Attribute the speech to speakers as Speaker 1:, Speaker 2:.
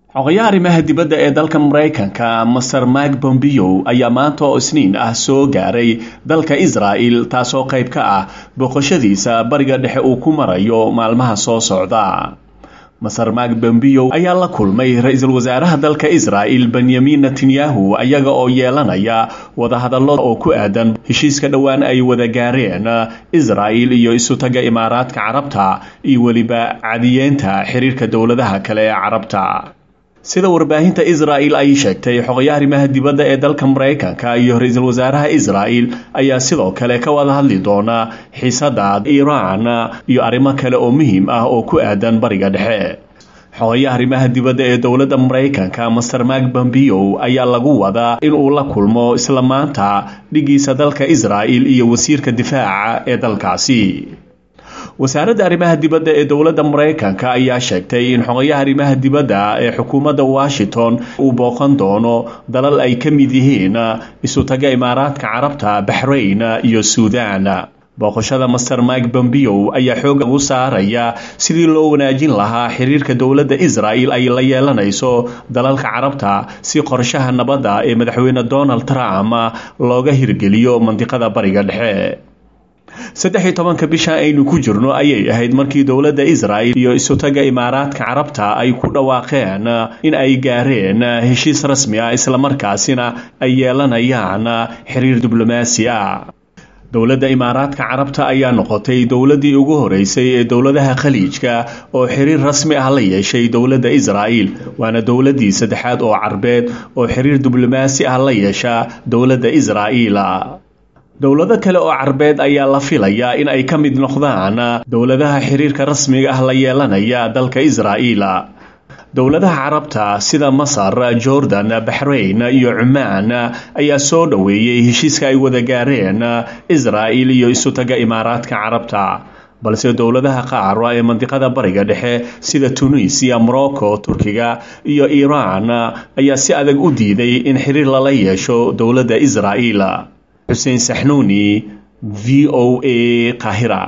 Speaker 1: xogayaha arrimaha dibadda ee dalka maraykanka master mike bombeo ayaa maanta oo isniin ah soo gaaray dalka israa'el taasoo qayb ka ah booqashadiisa bariga dhexe uu ku marayo maalmaha soo socda master mike bombeo ayaa la kulmay ra-iisul wasaaraha dalka israa'el benyamin netanyahu ayaga oo yeelanaya wadahadallo oo ku aadan heshiiska dhowaan ay wada gaareen israa'el iyo isutaga imaaraadka carabta iyo weliba cadiyeenta xiriirka dowladaha kale ee carabta sida warbaahinta israa'el ay sheegtay xogayaha arrimaha dibadda ee dalka maraykanka iyo ra-iisul wasaaraha israa'el ayaa sidoo kale ka wada hadli doona xiisada iiraan iyo arrimo kale oo muhiim ah oo ku aadan bariga dhexe xogayaha arrimaha dibadda ee dowladda maraykanka master mak bombeo ayaa lagu wadaa in uu la kulmo isla maanta dhigiisa dalka israa'el iyo wasiirka difaaca ee dalkaasi wasaaradda arrimaha dibadda ee dowladda maraykanka ayaa sheegtay in xogayaha arrimaha dibadda ee xukuumadda washington uu booqan doono dalal ay ka mid yihiin isutaga imaaraadka carabta baxrayn iyo suudan booqashada master mike bombeo ayaa xoog ugu saaraya sidii loo wanaajin lahaa xiriirka dowladda israa'el ay la yeelanayso dalalka carabta si qorshaha nabadda ee madaxweyne donald trump looga hirgeliyo mandiqada bariga dhexe saddex iyo tobanka bisha aynu ku jirno ayay ahayd markii dowladda israa'el iyo isutaga imaaraadka carabta ay ku dhawaaqeen in ay gaareen heshiis rasmi ah islamarkaasina ay yeelanayaan xiriir diblomaasi ah dowladda imaaraadka carabta ayaa noqotay dowladdii ugu horeysay ee dowladaha khaliijka oo xiriir rasmi ah la yeeshay dowladda israa'el waana dowladdii saddexaad oo carbeed oo xiriir diblomaasi ah la yeesha dowladda israa'el dowlado kale oo carbeed ayaa la filayaa in ay ka mid noqdaan dowladaha xiriirka rasmiga ah la yeelanaya dalka israa'el dowladaha carabta sida masar jordan baxrayn iyo cumaan ayaa soo dhoweeyey heshiiska ay wada gaareen israa'el iyo isutaga imaaraadka carabta balse dowladaha qaar ee mandiqada bariga dhexe sida tunisiya morocco turkiga iyo iiraan ayaa si adag u diiday in xiriir lala yeesho dowladda israa'el xuseen saxnuuni v o a qahira